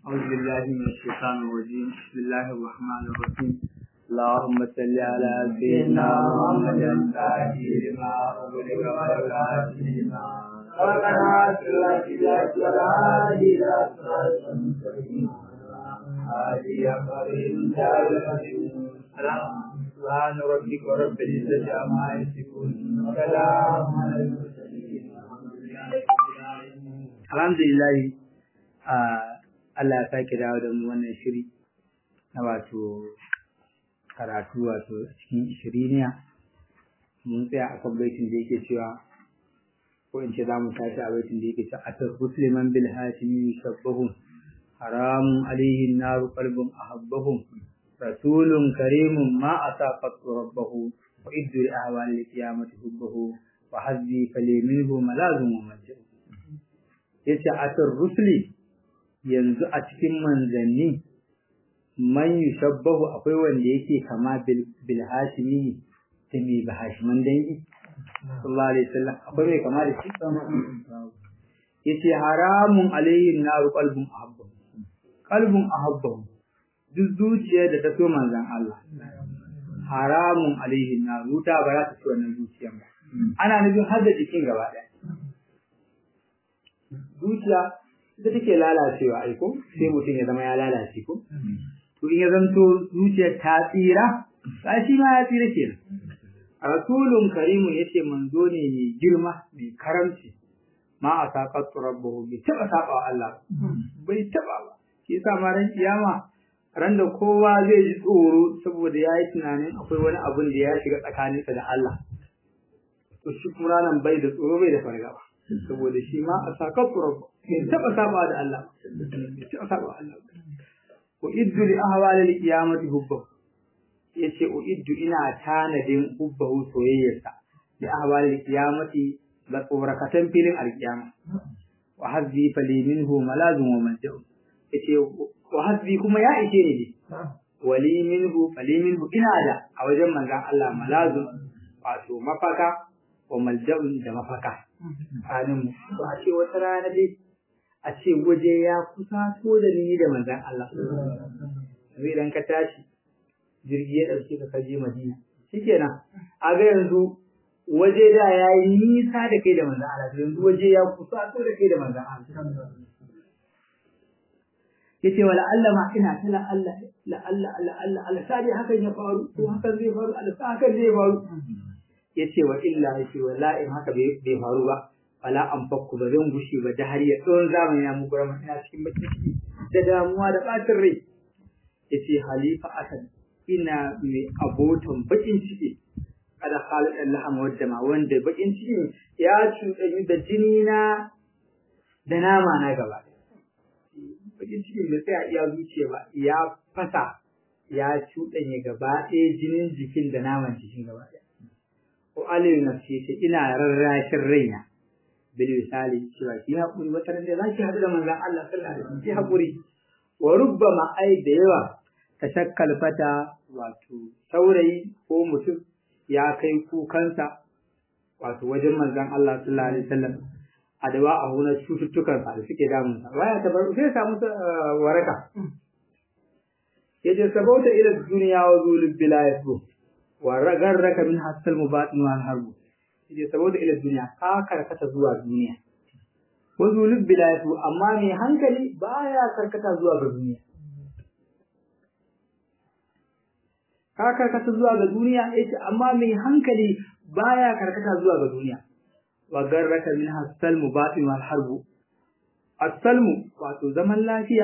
أعوذ بالله من الشيطان الرجيم بسم الله الرحمن الرحيم اللهم صل على سيدنا محمد الفاتح لما أغلق والخاتم لما ربنا اتنا في الهادي الى صراط المستقيم هادي قريب سبحان ربك رب العزة عما يصفون وسلام على المرسلين الحمد لله Allah ya sake dawo da mu wannan shiri na wato karatu wato cikin shiriniya mun tsaya a kan baitin da yake cewa ko in ce za mu tashi a baitin da yake cewa atar musliman bil hatimi shabbahum haramun alaihi naru qalbun ahabbahum rasulun karimun ma asaqat rabbahu wa iddu li ahwali qiyamati hubbahu wa hazbi fali minhu malazum wa majid yace atar rusuli yanzu a cikin manzanni man yushabbahu akwai wanda yake kama bil hashimi da mai bahashiman dangi sallallahu alaihi wasallam akwai mai kama da shi yace haramun alayhi naru qalbun ahabba qalbun ahabba duk zuciyar da ta so manzan Allah haramun alayhi naru ta ba za ta ci wannan zuciyar ba ana nufin har da jikin gaba ɗaya zuciya ita take lalacewa ai ko sai mutum ya zama ya lalace ko to in ya zanto zuciyar ta tsira ba shi ma ya tsira kenan rasulun karimun yace manzo ne mai girma mai karamci ma a saƙar rabbahu bai taɓa saɓa wa Allah bai taɓa ba shi yasa ma ran kiyama ran da kowa zai ji tsoro saboda ya yi tunanin akwai wani abun da ya shiga tsakaninsa da Allah to shi kuma ranan bai da tsoro bai da fargaba saboda shi ma a saƙar rabbahu bai taɓa saɓa da Allah bai taɓa saɓa wa Allah wa iddu li ahwali al-qiyamati hubbahu yace uiddu ina tanadin hubbahu soyayyarsa li ahwali al-qiyamati la tsorakatan filin al-qiyama wa hazbi fali minhu malazun wa malja'u yace wa hazbi kuma ya ishe ni wali minhu fali minhu ina da a wajen manzon Allah malazun wato mafaka wa malja'un da mafaka anin to a ce wata rana dai a ce waje ya kusa so da ni da manzon Allah zai dan ka tashi jirgi ya ɗauke ka kaje Madina shikenan a ga yanzu waje da ya yi nisa da kai da manzon Allah yanzu waje ya kusa so da kai da manzon Allah yace wala Allah ma ina ta la Allah la Allah la Allah Allah sai hakan ya faru to hakan zai faru Allah sai hakan zai faru yace wa illa yace wallahi haka bai faru ba wala an fakku ba zan gushe ba da har ya tsawon zamani ya muku rama ina cikin bakin ciki da damuwa da ɓacin rai yace halifa asad ina mai abotan bakin ciki kada Khalid Allah wadda ma wanda bakin ciki ya cuɗanyi da jini na da nama na gaba bakin cikin da sai a iya zuciya ba ya fasa ya cuɗanye gaba ɗaya jinin jikin da naman jikin gaba ɗaya ko aliyu nafsi ce ina rarrashin raina bil misali cewa ki haƙuri wata ran da za ki haɗu da manzon Allah sallallahu alaihi wasallam ki haƙuri wa rubbama ai da yawa tashakkal fata wato saurayi ko mutum ya kai kukansa wato wajen manzon Allah sallallahu alaihi wasallam a dawa a hunar cututtukan sa da suke damun sa waya ta bar sai samu waraka yace sabauta ila duniya wa zulul bilayatu wa ragarraka min hasal mubatin wal harbu yace saboda ila duniya ka karkata zuwa duniya wa zulul bilayatu amma mai hankali baya karkata zuwa ga duniya ka karkata zuwa ga duniya yace amma mai hankali baya karkata zuwa ga duniya wa garraka min hasalmu batin wal harbu asalmu wato zaman lafiya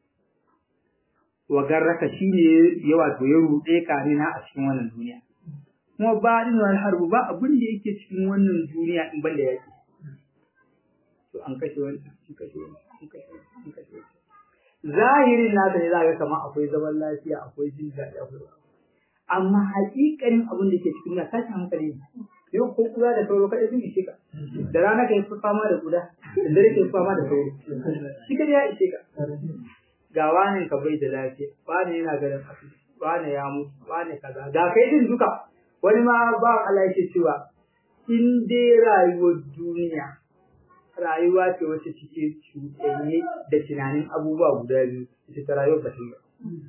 wa garraka shine ya wato ya rude ka ne na a cikin wannan duniya kuma batin wal harbu ba abin da yake cikin wannan duniya in banda yake to an kashe wani an kashe wani an kashe wani an kashe wani zahirin nasa ne za ga kamar akwai zaman lafiya akwai jin daɗi akwai amma haƙiƙanin abin da ke cikin na tashin hankali ne yau ko kura da sauro kaɗai sun ishe ka da rana ka yi fama da kuda da dare ka yi fama da sauro shi kaɗai ya ishe ka ga wani ka bai da lafiya wani yana ganin asibiti wani ya mutu wani kaza ga kai din duka wani ma ba Allah yake cewa in dai rayuwar duniya rayuwa ce wacce cike cuɗanye da tunanin abubuwa guda biyu ita ta rayuwar basira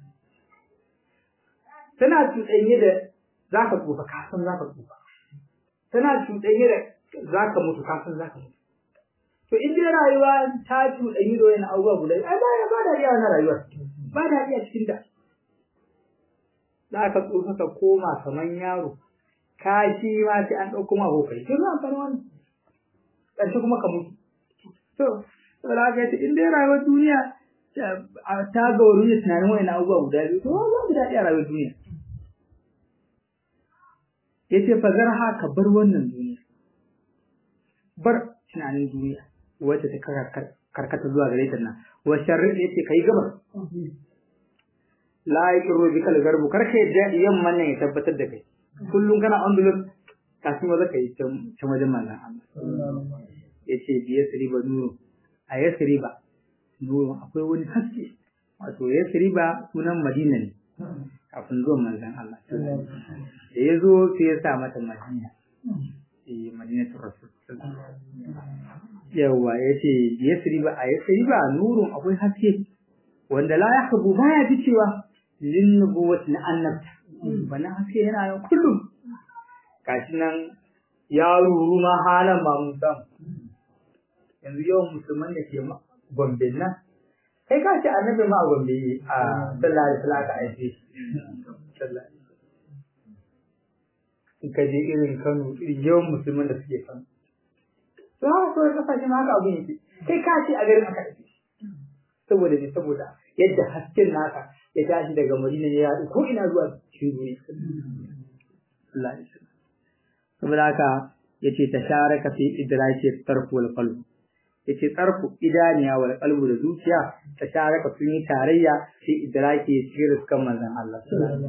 tana cuɗanye da za ka tsufa kasan za ka tsufa tana cuɗanye da za ka mutu kasan za ka mutu to in dai rayuwa ta cuɗanyi da wani abubuwa guda ai ba ba da iya wannan rayuwar ba da iya cikin da za ka tsufa ka koma kaman yaro ka shi ma sai an ɗauko ma hokai sai ma amfani wannan ƙarshe kuma ka mutu to saboda haka yace in dai rayuwar duniya ta gauru ne tunanin wani abubuwa guda biyu to za mu daɗi a rayuwar duniya yace fa zarha ka bar wannan duniya bar tunanin duniya wacce ta karkata zuwa gare ta nan wa sharri yace kai gaba la yaqiru bikal garbu karka yadda yamman nan ya tabbatar da kai kullum kana on dulur kafin waza kai can wajen manzon Allah yace bi yasriba nuru a yasriba nuru akwai wani haske wato yasriba sunan madina ne kafin zuwan manzon Allah da ya zo sai ya sa mata madina eh madinatul rasul yawa yace yasriba a yasriba nurun akwai haske wanda la yahbu baya ficewa lin nubuwati na annabta wannan haske yana nan kullum gashi nan ya ruru ma halan ba mun samu yanzu yawan musulman da ke gombe nan kai ka ce annabi ma a gombe a sallah da sallah ka aike in ka je irin kano irin yawan musulman da suke kano to haka kawai kasashe ma haka abin yake kai ka ce a garin aka aike saboda ne saboda yadda hasken naka ya tashi daga madina ya yaɗu ko ina zuwa cikin duniya Allah ya saboda haka yace tasharaka fi idraki tarfu wal qalb yace tarfu idaniya wal qalbu da zuciya tasharaka sun yi tarayya fi idraki cikin riskan manzon Allah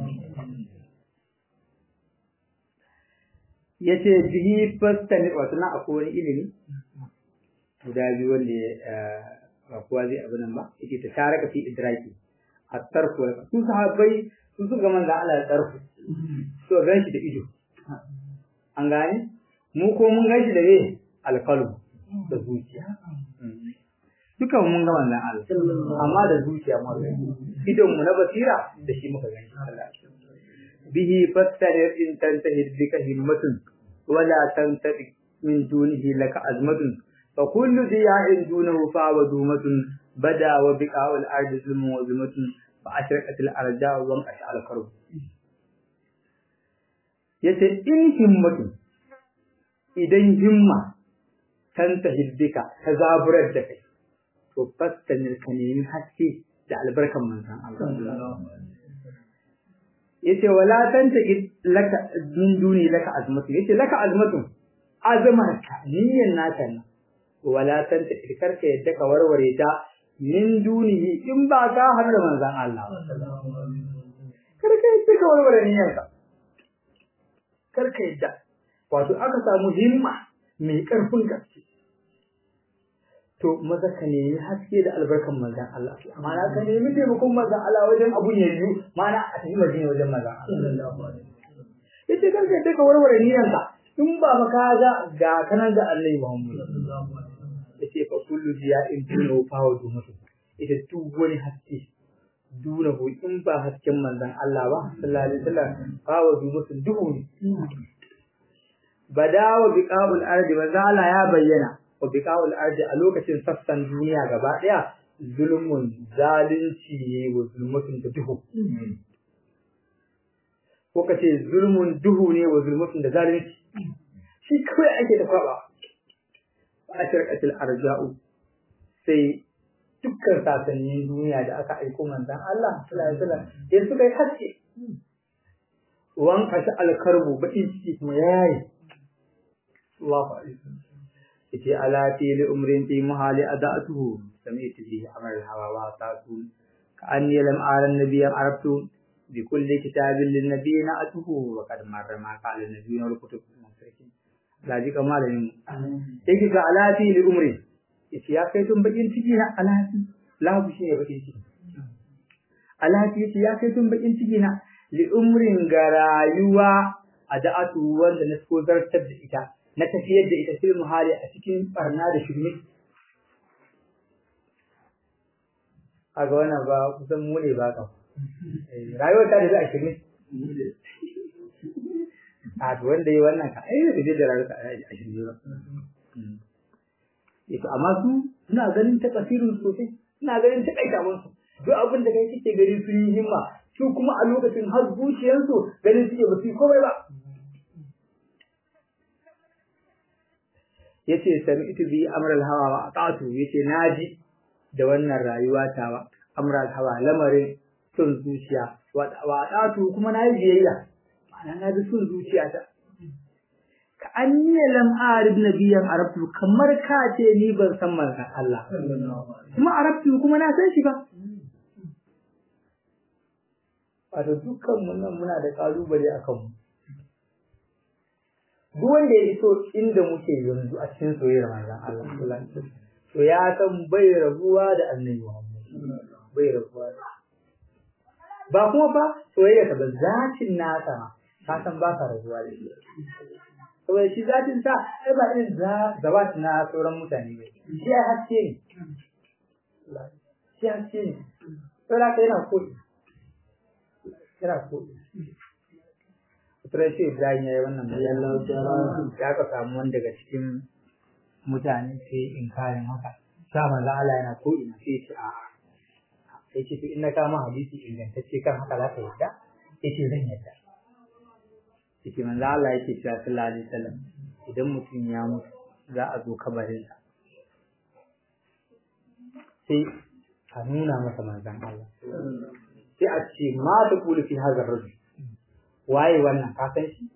yace bihi fastani wato na akwai wani ilimi guda biyu wanda ba kowa zai abu nan ba yace tasharaka fi idraki at-tarfu wal qalb su sahabbai su suka manzon Allah ya tarfu so gan shi da ido an gane mu ko mun gan shi da ne alƙalu da zuciya duka mun ga manzon Allah amma da zuciya mu ga idon mu na basira da shi muka gani Allah bihi fastarir in tantahi bika himmatun wala tantabi min dunihi laka azmatun fa kullu diya'in dunahu fa wadumatun bada wa biqa'ul ardi zulmun wa zulmatun fa ashraqatil arja wa qash'al karb yace in himmatun idan himma tanta hiddika ta zaburar da kai to fastanir ka nemi haske da albarkan manzon Allah yace wala tanta laka min duni laka azmatu yace laka azmatu azmarka niyyan naka ne wala tanta karka yadda ka warware ta min dunihi in ba ka har da manzon Allah karka yadda ka warware niyyanka karka yadda wato aka samu himma mai ƙarfin gaske to maza ka nemi haske da albarkan manzan Allah ma'ana ka nemi taimakon manzan Allah wajen abun ya yiwu ma'ana a tafi madina wajen manzan Allah yace karka yadda ka warware niyyanka in ba maka ga ga kanan ga Allah Muhammad yace fa kullu jiya'in duna fa wa dumatu ita duk wani haske duna ko in ba hasken manzan Allah ba sallallahu alaihi wasallam fa wa dumatu duhu ne badawa biqa'ul ardi manzan Allah ya bayyana wa biqa'ul ardi a lokacin sassan duniya gaba daya zulmun zalunci ne wa zulmatun da duhu ko kace zulmun duhu ne wa zulmatun da zalunci shi kawai ake da kwaba a shirkatul arja'u sai dukkan sasannin duniya da aka aiko manzan Allah sallallahu alaihi wasallam ya suka yi haske wan kashi alkarbu bakin ciki kuma yayi Allahu akbar yace ala fi li umrin fi mahali adatuhu sami'tu bihi amr hawa wa ta'tu ka anni lam ara an-nabiy arabtu bi kulli kitabin lin nabiy na'atuhu wa qad marra ma qala an-nabiy wal kutub musrikin laji kamalin yake ga ala fi li umri yace ya kai tun bakin ciki na alati lahu shi ne bakin ciki alati yace ya kai tun bakin ciki na li umrin ga rayuwa adatu wanda na so zartar da ita na tafiyar da ita fil muhali a cikin barna da shirme a ga wannan ba kusan mu ne ba ka rayuwar ta da za a shirme a to wanda yi wannan ka ai da da rayuwar a shirme ba Ito amma su suna ganin ta kasirin sosai suna ganin ta kaita musu duk abin da kai kike gari sun yi himma su kuma a lokacin har zuciyarsu ganin suke ba su yi komai ba yace sami'tu bi amral hawa wa ata'tu yace naji da wannan rayuwa tawa amral hawa lamarin sun zuciya wa ata'tu kuma nayi biyayya ma'ana na bi sun zuciya ta ka anniya lam arif nabiyan arabtu kamar ka ce ni ban san manzon Allah kuma arabtu kuma na san shi ba wato dukkan mu nan muna da kalubale akan mu duk wanda ya iso inda muke yanzu a cikin soyayyar manzon Allah sallallahu alaihi wasallam to ya san bai rabuwa da annabi Muhammad bai rabuwa da ba kuma fa soyayya ta ba zatin nasa ma ka san ba ka rabuwa da shi saboda shi zatin sa ai ba irin zabat na sauran mutane ba shi ya haske ne shi haske ne saboda ka yana koyi yana koyi Turai Ibrahim ya yi wannan bayan ya ka samu wani daga cikin mutane sai inkarin haka. Sa manzo Allah yana ko ina sai ce a sai ce to in na kama hadisi ingantacce kan haka za ka yadda? Yace zan yadda. Yace manzo Allah yake cewa sallallahu alaihi wasallam idan mutum ya mutu za a zo kabarinsa. Sai a nuna masa manzon Allah. Sai a ce ma ta kulu fi hazar rajul waye wannan ka san shi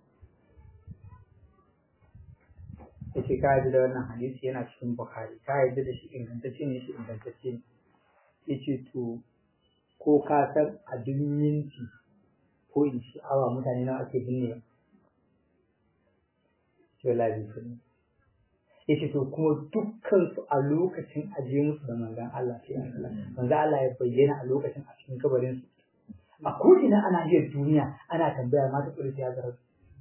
yace ka ji da wannan hadisi yana cikin bukhari ka yarda da shi ingantacce ne shi ingantacce ne yace to ko ka san a duk minti ko in shi awa mutane nawa ake binne ce labi sun yace to kuma dukkan su a lokacin aje musu da manzon Allah sai manzon Allah ya bayyana a lokacin a cikin kabarin su a ko'ina ana jiyar duniya ana tambaya mata ƙulisi ya zara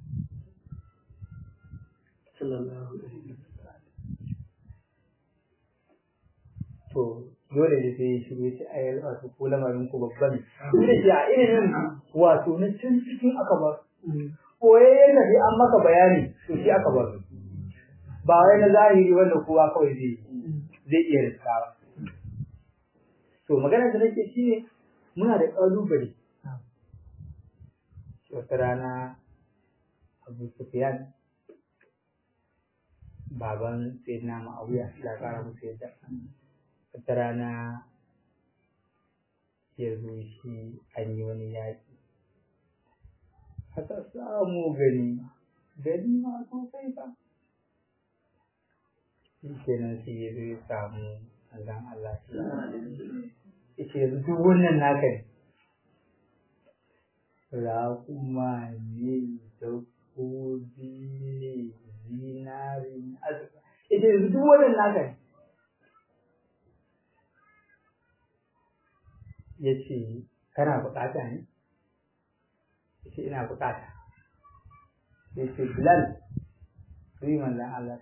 to dole ne sai shi ne sai ayar wato ko lamarin ku babban ne da a irin wato na can cikin aka ba koye yana sai an maka bayani to shi aka ba ba wai na zahiri wanda kowa kawai zai zai iya riskawa to maganar da nake shi ne muna da ƙalubale wata rana abu sufiyan baban sayyidina ma'auya ya kara musu yadda wata rana ya zo shi an yi wani yaƙi aka samu gani gani ma sosai ba shi kenan sai ya zo ya samu Allah Allah ya ce yanzu duk wannan naka ne raƙuma ne dabbobi ne zinari ne azurfa ita yanzu duk wannan naka ne ya ce kana buƙata ne ya ce ina buƙata ya ce bilal yi manzan Allah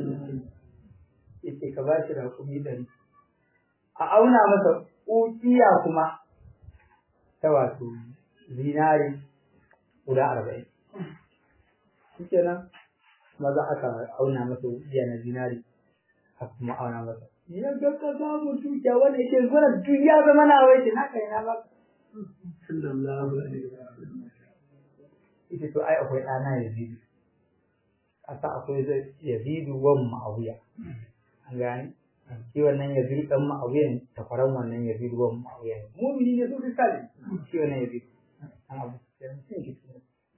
ya ce ka ba shi raƙumi ɗari a auna masa ƙuƙiya kuma ta wato zinari guda arba'in shi kenan maza aka auna masa wuya na zinari aka kuma auna masa ya ga ka samu dukiya wanda yake zuwa duk ya zama na wai na kai na ba sallallahu alaihi wasallam ita to ai akwai ɗana yazidu asa akwai yazidu wan ma'awiya an gane shi wannan yazidu dan ma'awiya ne takwaran wannan yazidu wan ma'awiya ne mu'mini ne sosai kali shi wannan yazidu an abu sai shi ne shi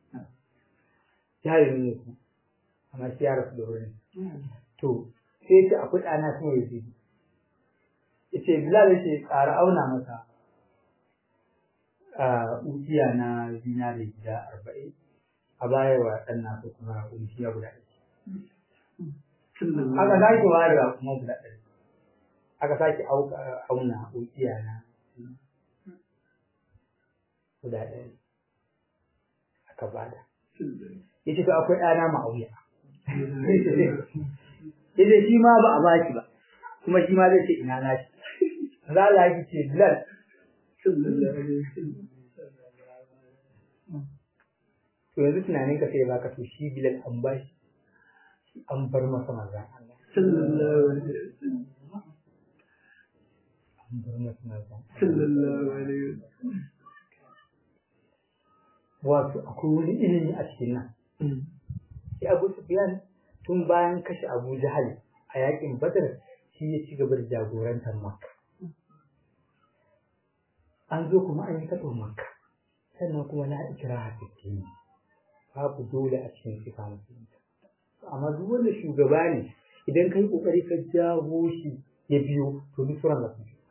jari ne ku amma shi ya rasu da wurin to sai ce akwai ɗana sun yazidu yace bilal yace ƙara auna masa a ujiya na zinari guda arba'in a baya wa ɗan nasu kuma ujiya guda ɗaya aka sake warewa kuma guda ɗaya aka sake auna ujiya na guda ɗaya aka bada yace to akwai ɗana ma'auya yace shi ma ba a baki ba kuma shi ma zai ce ina na shi za Allah ya ce bilal to yanzu tunanin ka sai baka to shi bilal an ba shi an bar masa manzan Allah sallallahu alaihi wasallam an bar masa manzan sallallahu alaihi wasallam wato akwai wani ilimi a cikin nan sai Abu Sufyan tun bayan kashe Abu Jahal a yakin Badr shi ya ci gaba da jagorantar Makka an zo kuma an yi taɓa Makka sannan kuma na ikira hafitti babu dole a cikin sifa musulunta amma duk wanda shugaba ne idan kai kokari ka jawo shi ya biyo to duk sauran da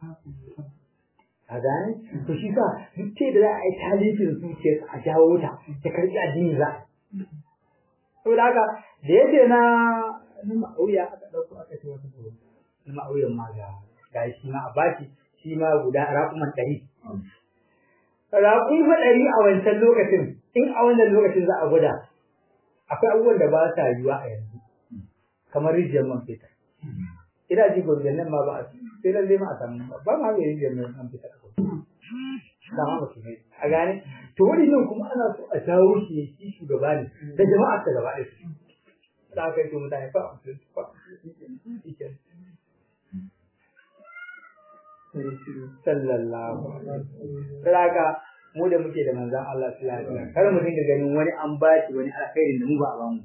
a gane to shi sa duk ce da za a yi talifin zuciyar a jawo ta ta karɓi addini za saboda haka da yake na na ma'auya aka ɗauko aka ce wata gobe na ma'auyan ma ga ga shi ma a baki shi ma guda raƙuman ɗari raƙun fa ɗari a wancan lokacin in a wannan lokacin za a gwada akwai abubuwan da ba sa yiwa a yanzu kamar rijiyar man fetur ina ji gwamnan nan ma ba a sai lalle ma a samu ba ma mai rijiyar man fetur a gwamnan dama ba su ne a gane to wani nan kuma ana so a jawo shi ne shi shugaba ne da jama'a ta gaba ɗaya su da aka yi to mutane fa a musulunci fa sallallahu alaihi wasallam mu da muke da manzan Allah sallallahu alaihi wasallam kar mu dinga ganin wani an ba shi wani alkhairin da mu ba a ba mu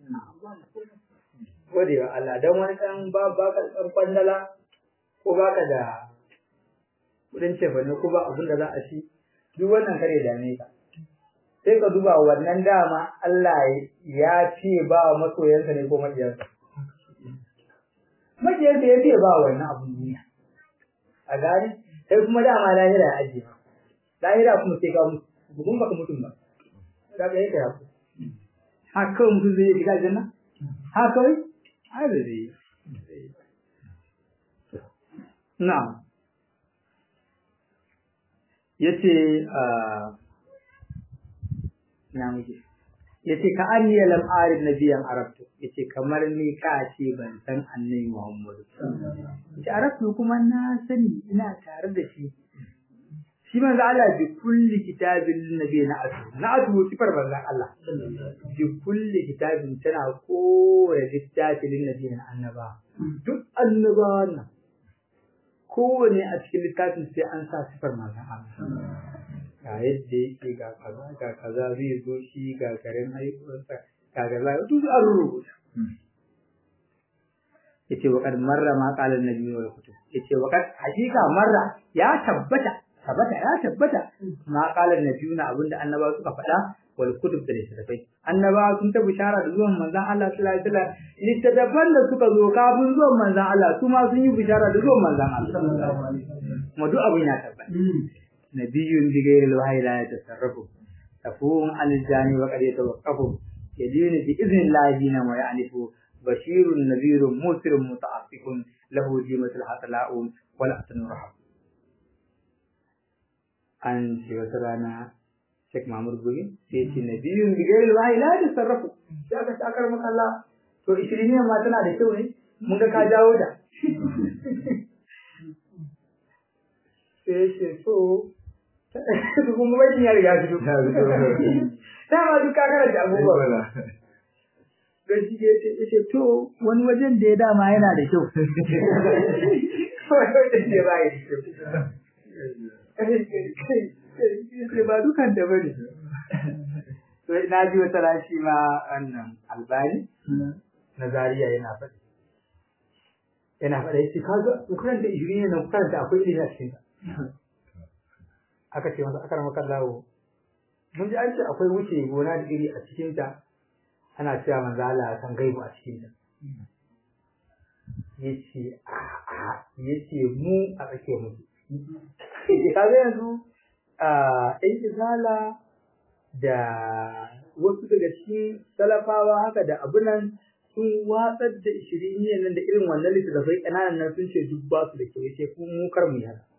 gode wa Allah dan wani dan ba ba ka dan kwandala ko ba ka da kudin cefane ko ba abin da za a ci duk wannan kare dame ka sai ka duba wannan dama Allah ya ce ba wa masoyansa ne ko maƙiyarsa maƙiyarsa ya ce ba wannan abun duniya a gane sai kuma dama lahira ya ajiye lahira kuma sai ka mutu bugun baka mutum ba za ka yi ka yaku ha kawai mutum zai shiga aljanna ha kawai ai da zai na yace na muke yace ka anni lam arif nabiyan arabtu yace kamar ni ka ce ban san annabi Muhammadu yace arabtu kuma na sani ina tare da shi shi manzo Allah bi kulli kitabin nabi na atu na atu sifar manzo Allah bi kulli kitabin tana kowa littafin nabi na annaba duk annabawan nan kowane a cikin littafin sai an sa sifar manzo Allah ga yadda yake ga kaza ga kaza zai zo shi ga garin haihuwarsa ga kaza duk an rubuta yace wa kad marra ma qala an-nabi wal kutub yace wa kad hakika marra ya tabbata tabbata ya tabbata ma qala an-nabi na abinda annabawa suka faɗa wal kutub da littattafai annabawa sun ta bishara da zuwan manzon Allah sallallahu alaihi wasallam littattafan da suka zo kafin zuwan manzon Allah su ma sun yi bishara da zuwan manzon Allah kuma duk abin ya tabbata nabiyyun bi ghairi al-wahyi la yatasarrafu tafum al-jani wa qad yatawaqqafu yadini bi idhnillahi dina wa ya'nifu bashirun nadhirun musirun muta'affifun lahu jimatul hatala'un wal ahsanu rahab an ce wata rana Sheikh Mahmud Guri sai ce nabiyun bi ghairi al-wahyi la yatasarrafu sai aka takar maka Allah to 20 ma tana da kyau ne mun ga ka jawo da sai ce so kuma wajen ya riga su duka dama duk ka karanta abubuwa don shi ya ce ce to wani wajen da ya dama yana da kyau wani wajen da ba ya da kyau ba dukan da bane to na ji wata rashi ma wannan albani na zariya yana faɗi yana faɗa yace kaga ukuran da ishirin ne nan ukuran da akwai ilimi a cikin aka ce masa akar maka lawo mun ji an ce akwai wuce gona da iri a cikin ta ana cewa manzo Allah san gaibu a cikin ta yace a a yace mu a tsake mu yace kaga yanzu a ɗan izala da wasu daga cikin salafawa haka da abunan sun watsar da ishiriniyan nan da irin wannan littattafai ƙananan nan sun ce duk ba su da kyau yace kuma mu kar mu yana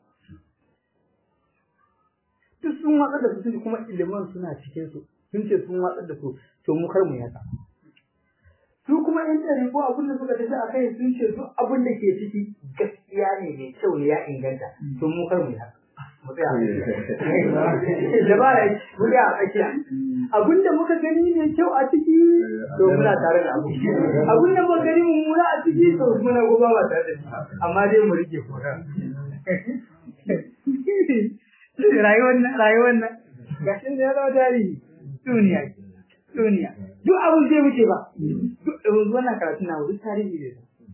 duk sun watsar da su kuma iliman suna cikin su sun ce sun watsar da su to mu kar mu yaka su kuma in ɗari ko abin da suka tafi a kai sun ce duk abin da ke ciki gaskiya ne mai kyau ne ya inganta to mu kar mu yi haka mu tsaya a tsakiya da ba ya mu tsaya a tsakiya abin da muka gani mai kyau a ciki to muna tare da abu abin da muka gani mummuna a ciki to muna goba ba tare da shi amma dai mu rike koran rayuwar nan rayuwar nan gashin da ya zama tarihi duniya duniya duk abin zai wuce ba duk wannan karatu na duk tarihi ne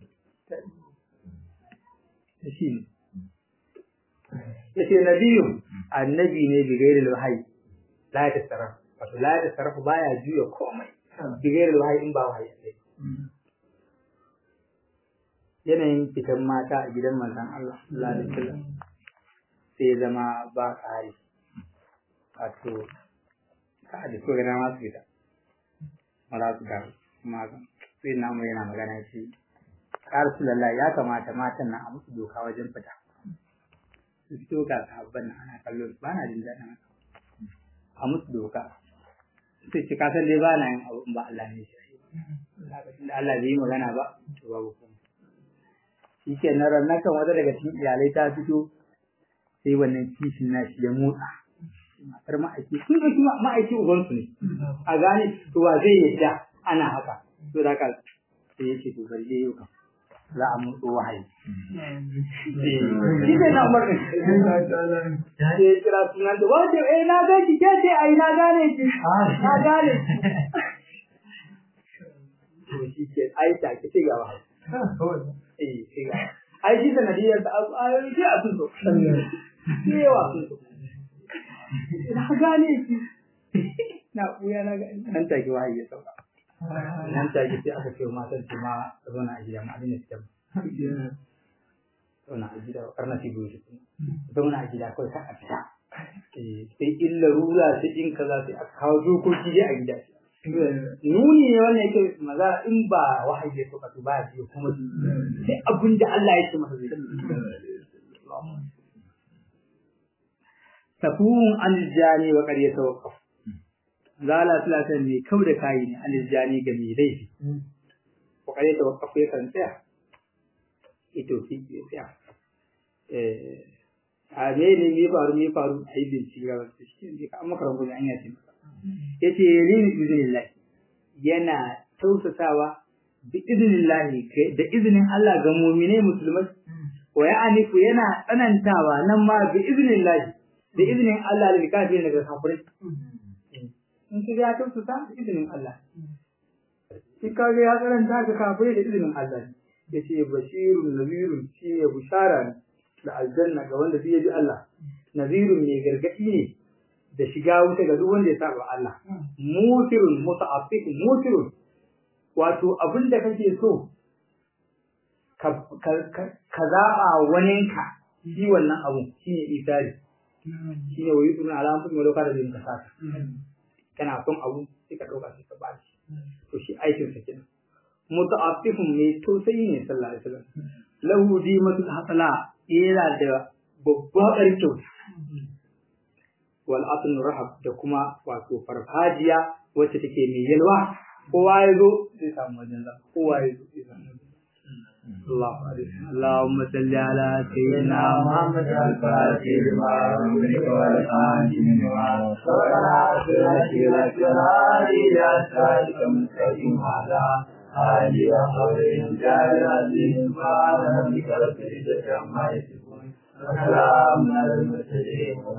da shi ne yace nabiyu annabi ne bi gairi wahayi la ta sarrafa wato la ta sarrafa baya juya komai bi gairi wahayi in ba wahayi sai yanayin fitan mata a gidan manzon Allah sallallahu alaihi wasallam sai zama ba tsari wato ka da ko gana masu fita mara su da kuma sai na mu yana magana shi Rasulullah ya kamata matan nan a musu doka wajen fita su fito ga sahabban nan ana kallon ba na jin daɗin haka a musu doka sai ce ka san dai ba na yin abu ba Allah ne shi da Allah bai yi magana ba to babu kuma shi ke na ranar kan wata daga cikin iyalai ta fito sai wannan kishin na shi ya motsa matar ma'aiki sun ɗauki ma'aiki ubansu ne a gane to wa zai yadda ana haka to da haka sai ya ce to bari dai yau kam za a motso wahayi shi ne na umar ne ya kira sunan da wace eh na ga ki ke ce ai na gane ki na gane to shi ke ai ta ki ce ga wahayi eh sai ga ai shi sanadiyar ta ayoyi sai a sun so yawa sun so na gane ki na buya na ga nan take wahayi ya sauka nan take sai aka ce matan su ma zauna a gida ma abin da suke zauna a gida karna su biyu shi zauna a gida kawai kan a fita sai in larura sai in kaza sai aka kawo dokoki dai a gida nuni ne wannan yake maza in ba wahayi ya sauka to ba ya biyo kuma sai abin da Allah ya ce masa zai tafuhun aljani wa ƙarya tawakkaf zala salatan ne kau da kayi ne aljani ga mai laifi wa ƙarya tawakkaf ya kan tsaya ito fi ya tsaya eh a me ne me faru me faru a yi bincike ga wasu shi ne ka amma karan an yace masa yace yalini biznillah yana tausasawa bi iznillah da izinin Allah ga mu'mine musulmai wa ya'anifu yana tsanantawa nan ma bi iznillah da izinin Allah da kafirin daga kafirai in ki ya tausasa da izinin Allah shi kage ya karanta ga kafirai da izinin Allah yace bashirun nazirun shi ya bushara ne da aljanna ga wanda zai bi Allah nazirun ne gargadi ne da shiga wuta ga duk wanda ya saba Allah mutirun muta'affif mutirun wato abinda kake so ka ka zaba waninka shi wannan abu shine isari shine wayi tun alamun kuma lokacin da yin kasata kana son abu sai ka dauka sai ka ba shi to shi aikin sa kenan muta'affifun mai tausayi ne sallallahu alaihi wasallam lahu dimatul hasala yana da babbar kyauta wal asn rahab da kuma wato farfajiya wacce take mai yalwa kowa ya zo zai samu wajen zama kowa ya zo zai samu الله اللهم صل على سيدنا محمد الفاتح لما أمرك والخاتم لما سبق سيرة الهادي أسألك مستقيم على آله وصحبه جعل العزيز سبحان ربك رب العزة عما يصفون وسلام على المرسلين